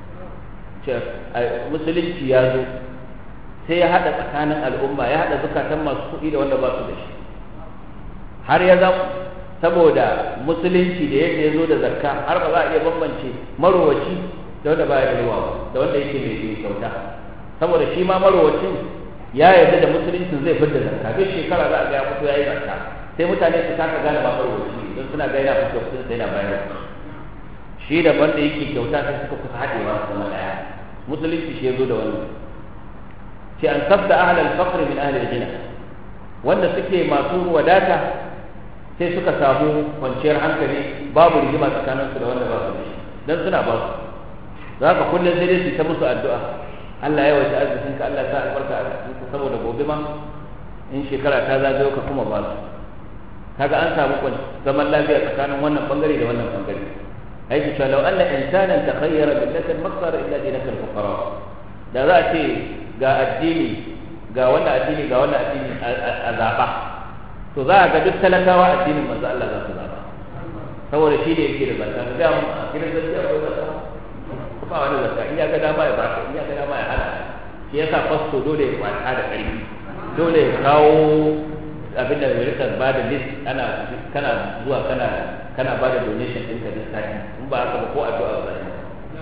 مسلم سيازو sai ya haɗa tsakanin al'umma ya haɗa zukatan masu kuɗi da wanda ba su da shi har ya zama saboda musulunci da yadda ya zo da zakka har ba za a iya bambance marowaci da wanda baya da ruwa da wanda yake mai kyauta saboda shi ma marowacin ya yarda da musuluncin zai fidda zakka duk shekara za a ga ya fito yayi zakka sai mutane su kasa gane ba marowaci don suna ga yana fito sun sai yana bayar shi da wanda yake kyauta sai suka kusa haɗewa su zama ɗaya musulunci shi ya zo da wannan ce an sabda ahlal faqr min ahli al-ghina wanda suke masu wadata sai suka samu kwanciyar hankali babu rigima tsakanin su da wanda ba su da shi dan suna ba su za ka kullum sai dai su ta musu addu'a Allah ya wace arzikin ka Allah ya sa albarka a cikin saboda gobe ma in shekara ta zagayo ka kuma ba su kaga an samu zaman lafiya tsakanin wannan bangare da wannan bangare ai ki law anna insanan takhayyara billatan maqsara illa dinaka al-fuqara da za a ce ga addini ga wannan addini ga wannan addini a zaba to za a ga duk talakawa addinin manzo Allah za su zaba saboda shi ne yake da zakka ga mu a kiran gaskiya ko zakka ba wani zakka in ya ga dama ya baka in ya ga dama ya hana shi yasa fasto dole ya kwata da ƙarfi dole ya kawo abin da rika ba da list ana kana zuwa kana kana ba da donation ɗinka duk sati in ba haka ba ko addu'a ba ne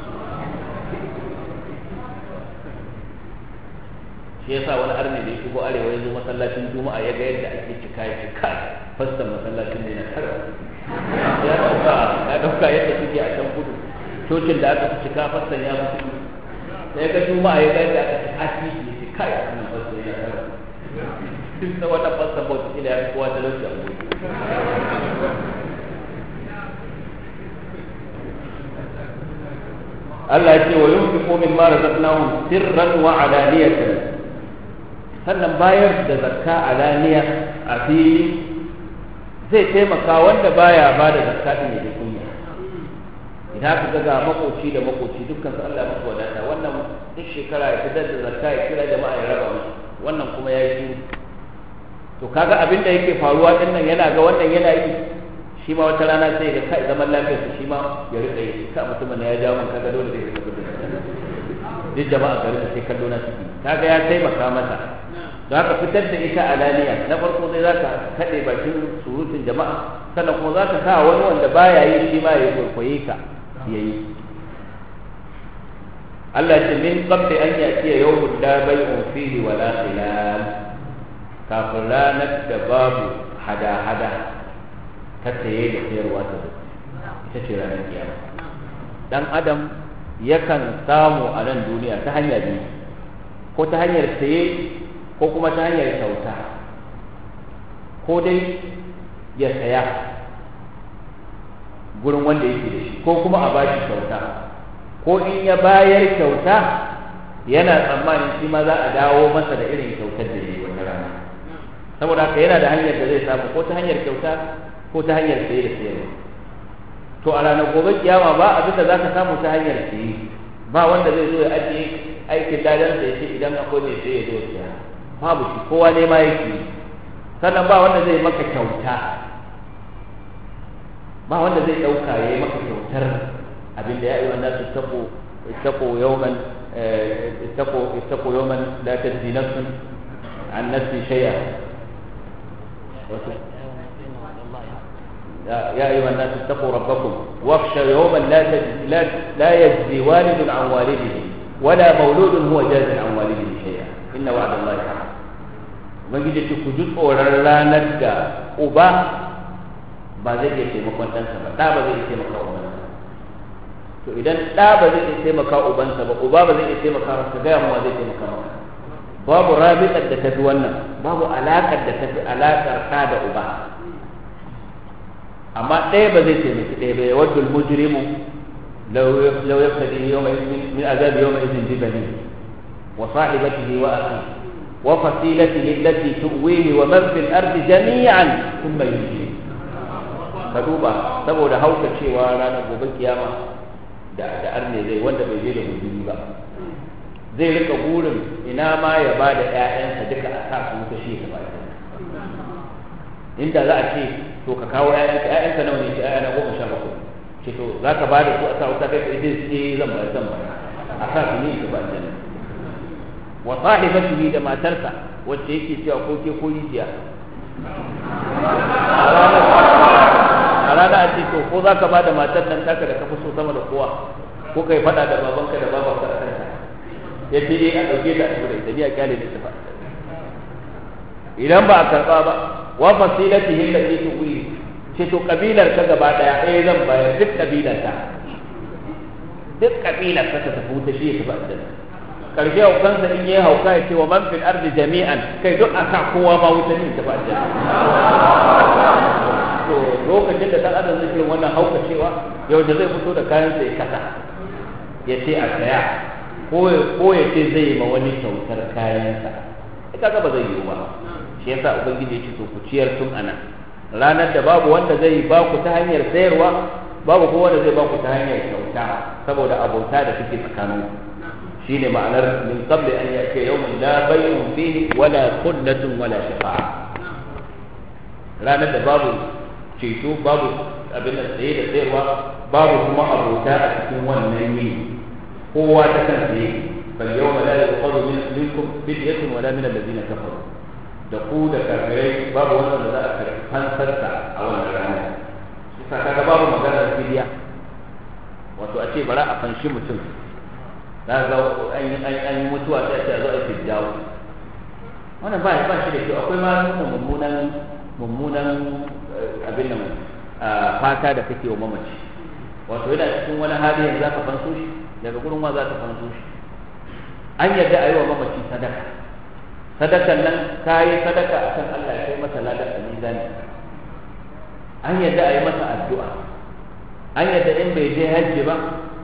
shi yasa wani arne da ya shigo arewa ya zo masallacin juma'a ya ga yadda ake cika ya cika fastan masallacin ne na kara ya dauka ya dauka yadda suke a can kudu cocin da aka fi cika fastan ya fi kudu sai ga juma'a ya ga yadda aka cika titi ya ce kai wannan fastan ya kara duk na wata fastan bauta ila ya fi kowa talauci a wuri Allah ya ce wa yunfiqu mimma razaqnahum sirran wa alaniyatan sannan bayar da zakka alaniya a fili zai taimaka wanda baya ba da zakka din ya kunya idan aka ga makoci da makoci dukkan su Allah masu wadata wannan duk shekara ya fitar da zakka ya kira jama'a ya raba musu wannan kuma ya yi to kaga abin da yake faruwa din nan yana ga wannan yana yi shi ma wata rana sai ga kai zaman lafiyar su shi ma ya rika yi ka mutumin ya jawo man kaga dole zai rika duk jama'a garin sai kallo na ciki kaga ya taimaka masa za ka fitar da ita alaniya na farko zai za ka kaɗe bakin surutun jama'a sannan kuma za ka sa wani wanda baya yi shi ma ya kwaikwaye ka ya yi Allah ce min qabli an ya'tiya yawmun la bay'un fihi wa la khilal kafin ranar da babu hada-hada ta saye da sayarwa ta zo ita ce ranar kiyama dan adam yakan samu a nan duniya ta hanya biyu ko ta hanyar saye ko kuma ta hanyar kyauta ko dai ya saya gurin wanda yake da shi ko kuma a bashi kyauta ko in ya bayar kyauta yana tsammanin shi ma za a dawo masa da irin kyautar da ya yi wata rana saboda haka yana da hanyar da zai samu ko ta hanyar kyauta ko ta hanyar saye da sayarwa to a ranar gobe kiyama ba abin da za ka samu ta hanyar saye ba wanda zai zo ya ajiye aikin ladan da ya ce idan akwai mai saye ya zo siya babu shi kowa ne ma yake sannan ba wanda zai maka kyauta ba wanda zai ɗauka ya yi maka kyautar abin da ya yi wannan su tako tako yawman tako tako yawman la tajzi nafsun an nafsi shay'a يا أيها الناس اتقوا ربكم واخشوا يوما لا لا لا يجزي والد عن والده ولا مولود هو جاز عن والده شيئا إن وعد الله حق ubangiji ce ku ji tsoron ranar da uba ba zai iya taimakon ɗansa ba ɗa ba zai iya taimaka ubansa to idan ɗa ba zai iya taimaka ubansa ba uba ba zai iya taimaka masa gaya mawa zai taimaka maka babu rabitar da tafi wannan babu alaƙar da tafi alaƙar ɗa da uba amma ɗaya ba zai taimaki ɗaya ba ya wadda mujrimu law yaftadi yawma min azabi yawma idin bi bani wa sahibatihi wa akhi wa fasilatihi allati tuwihi wa man fil ardi jami'an thumma yunji ka duba saboda hauka cewa ranar gobe kiyama da da arne zai wanda bai je da gudumi ba zai rika burin ina ma ya ba da ƴaƴansa duka a sa su wuta shi ya ba inda za a ce to ka kawo ƴaƴanka ƴaƴanka nawa ne ce ƴaƴana goma sha bakwai ce to za ka ba da su a sa wuta kai kai dai sai zan ba zan ba a sa su ne ka ba aljanna wa sahibatihi da matarsa wacce yake cewa ko ke ko rijiya a rana a ce to ko za ka ba da matar nan taka da ka fi so sama da kowa ko kai faɗa da babanka da babanka a kanta ya ce eh a ɗauke ta a turai da ni a kyale da tafa idan ba a karɓa ba wa fasilatihi allati tuwi ce to kabilar ka gaba daya eh zan bayar duk kabilar ta duk kabilar ka ta tafi wuta shi ya tafi aljanna karshe haukansa in yi hauka ya ce wa man fil ardi jami'an kai duk aka kowa ma wuta ne tafi aljanna to lokacin da dan adam zai irin wannan hauka cewa yau da zai fito da kayan sa ya kasa ya ce a saya ko ya ce zai yi ma wani kyautar kayansa ita ga ba zai yiwu ba shi yasa ubangiji ya ce to ku ciyar tun anan ranar da babu wanda zai ba ku ta hanyar sayarwa babu kuma wanda zai ba ku ta hanyar kyauta saboda abota da suke tsakanin shine ma'anar min qabli an yake yawmin la bay'un fihi wala khullatun wala shafa'a ranar da babu ceto babu abin da saye da sayarwa babu kuma abota a cikin wannan yini kowa ta kan saye fal yawma la yuqadu minkum fidyatun wala min alladhina kafaru da ku da kafirai babu wanda za a karɓi fansarsa a wannan rana bisa kaga babu maganar fidiya wato a ce bara a fanshi mutum za ga an yi an yi mutuwa sai a ce a zo a fiddawo wannan ba ba shi da kyau akwai ma nuna mummunan mummunan abin nan fata da kake wa mamaci wato yana cikin wani hali yanzu za ka fanso shi daga gurin ma za ka fanso shi an yarda a yi wa mamaci sadaka sadakan nan ka yi sadaka a kan Allah ya kai masa ladar a mizani an yadda a yi masa addu'a an yadda in bai je hajji ba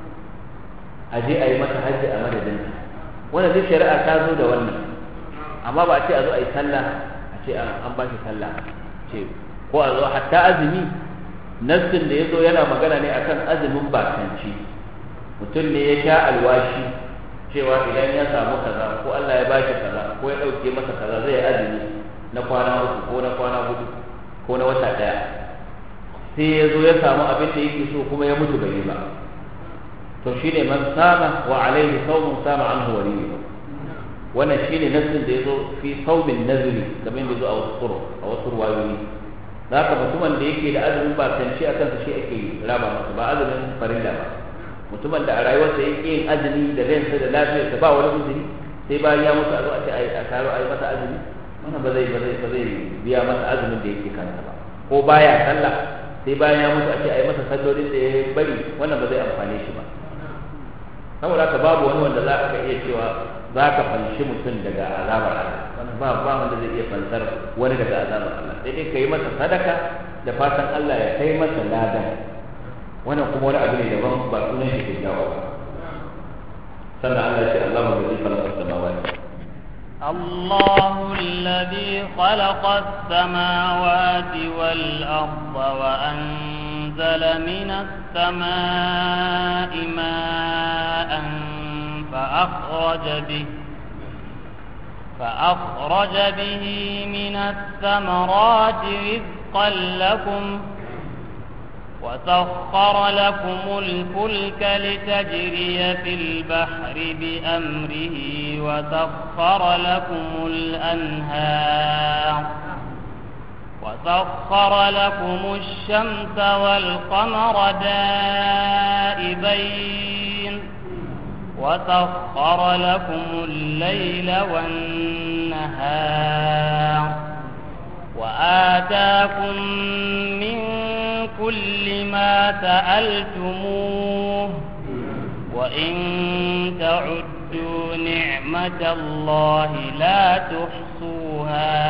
a je a yi masa hajji a madadinsa wanda duk shari'a ta zo da wannan amma ba a ce a zo a yi sallah a ce an ba shi sallah ce ko a zo hatta azumi nassin da ya zo yana magana ne akan azumin bakanci mutum ne ya sha alwashi cewa idan ya samu kaza ko Allah ya bashi kaza ko ya ɗauke masa kaza zai yi azumi na kwana uku ko na kwana hudu ko na wata ɗaya sai ya zo ya samu abin da yake so kuma ya mutu bai yi ba to shine man sama wa alaihi sawmun sama anhu waliyyu wannan shine nassin da ya zo fi sawmin nazri kamar da zo a wasu tsoro a wasu ruwayoyi haka mutumin da yake da azumin ba kanci a kansa shi ake raba masa ba azumin farilla ba mutumin da a rayuwarsa yake yin azumi da ransa da lafiyarsa ba wani uzuri sai bayan ya mutu a zo a ce a taro a yi masa azumi wannan ba zai ba zai ba zai biya masa azumin da yake kansa ba ko baya sallah sai bayan ya mutu a ce a yi masa sallolin da ya bari wannan ba zai amfane shi ba saboda haka babu wani wanda za ka iya cewa za ka fanshi mutum daga azabar Allah wannan ba ba wanda zai iya fansar wani daga azabar Allah sai dai ka yi masa sadaka da fatan Allah ya kai masa ladan wannan kuma wani abu ne daban ba sunan shi ke jawo ba sannan Allah ya ce Allah mu zai khalaqa samawati الله الذي خلق السماوات والأرض وأنزل من السماء ماء فأخرج به فأخرج به من الثمرات رزقا لكم وسخر لكم الفلك لتجري في البحر بأمره وسخر لكم الأنهار وسخر لكم الشمس والقمر دائبين وسخر لكم الليل والنهار وآتاكم من كل ما سألتموه وإن تعدوا نعمة الله لا تحصوها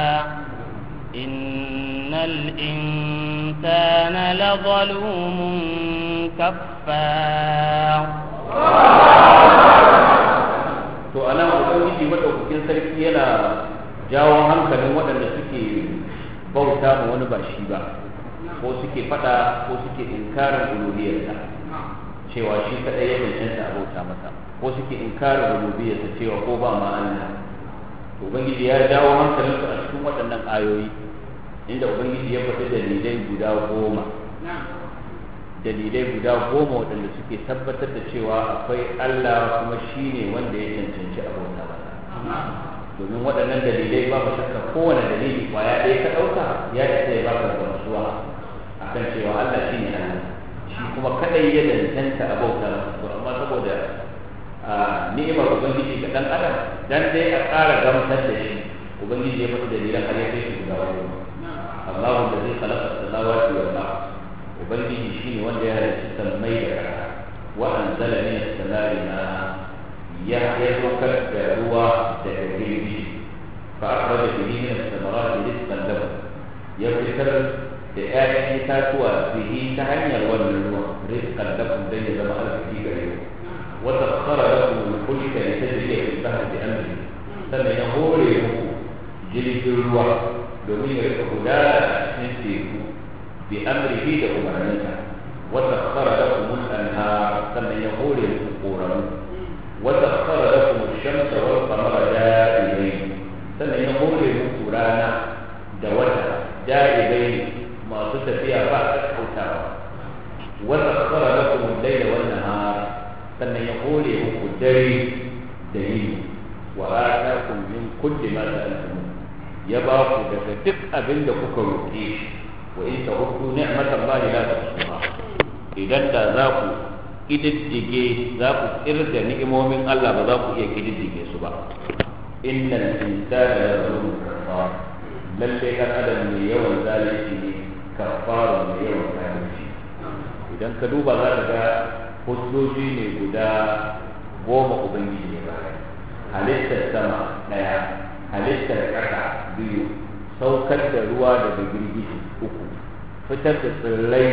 إن الإنسان لظلوم كفار to ana ubangiji madaukakin sarki yana jawo hankalin waɗanda suke bauta ma wani ba shi ba ko suke fada ko suke inkarin uluhiyarsa cewa shi kadai ya cancanta a bauta masa ko suke inkarin rububiyarsa cewa ko ba ma Allah to ubangiji ya jawo hankalinsu a cikin waɗannan ayoyi inda ubangiji ya faɗi dalilai guda goma dalilai guda goma waɗanda suke tabbatar da cewa akwai Allah kuma shi ne wanda ya cancanci a bauta masa domin waɗannan dalilai ba ba shakka kowane dalili kwaya ɗaya ka ɗauka ya isa ya baka gamsuwa akan cewa Allah shi ne Allah shi kuma kadai ya dantanta a bauta masa amma saboda ni'imar ubangiji ga dan adam dan dai a ƙara gamsar da shi ubangiji ya faɗi dalilan har ya kai shi guda goma Allahu da zai khalaqa samawati wal ard ubangiji shine wanda ya halicci sammai da ƙasa wa anzala min as-samai ma ya ya saukar da ruwa da girbi fa akhraja bihi min as-samarati rizqan lakum ya fitar da ƴaƴan itatuwa bihi ta hanyar wannan ruwa rizqan lakum dai ya zama arziki gare ku wa sakhkhara lakum al-fulka litajriya fil bahri bi amrihi sannan ya hore muku jirgin ruwa domin ya rika gudana a cikin teku bi amrihi da umarninsa wa sakhkhara lakum al-anhar sannan ya hore muku koramu wa sakhkhara lakum ash-shamsa wal qamara da'ibain sannan ya hore muku rana da wata da'ibain masu tafiya ba a kautawa wa sakhkhara lakum al-layla wan nahar sannan ya hore muku dare da yini wa atakum min kulli ma sa'altum ya ba ku daga duk abin da kuka roƙe shi wa in ta'uddu ni'matallahi la tuhsuha idan da za ku kididdige za ku kirda ni'imomin Allah ba za ku iya kididdige su ba innal insana la zalumun kafar lalle kan adam mai yawan zalunci ne kafaru mai yawan zalunci idan ka duba za ka ga hujjoji ne guda goma ubangiji ne ba halittar sama ɗaya halittar ƙasa biyu saukar da ruwa daga girgiji uku fitar da tsirrai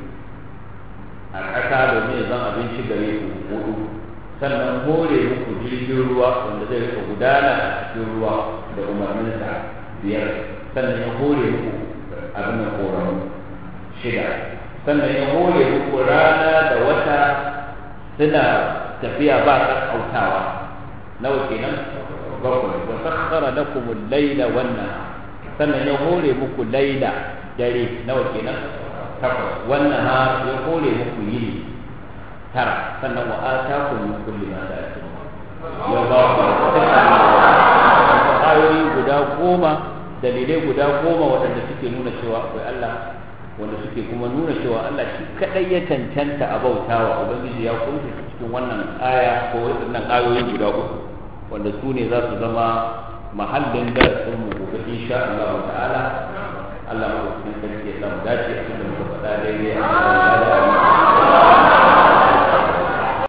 a ƙasa domin zan abinci gare ku hudu sannan hore muku jirgin ruwa wanda zai rika gudana a cikin ruwa da umarninsa biyar sannan ya hore muku abin da koramu shida sannan ya hore muku rana da wata suna tafiya ba ƙaƙƙautawa nawa kenan bakwai wa sakhara lakum al-layla wan sannan ya hore muku laila dare nawa kenan takwas wannan ha ya hore muku yini tara sannan wa atakum min kulli ma sa'altum ya ba ku ayoyi guda goma dalilai guda goma waɗanda suke nuna cewa akwai Allah wanda suke kuma nuna cewa Allah shi kadai ya cancanta a bautawa ubangiji ya kunshi cikin wannan aya ko waɗannan ayoyi guda uku wanda su ne za su zama mahallin darasin mu gobe insha Allah ta'ala Allah mu cikin sarki ya samu dace a cikin muka faɗa daidai a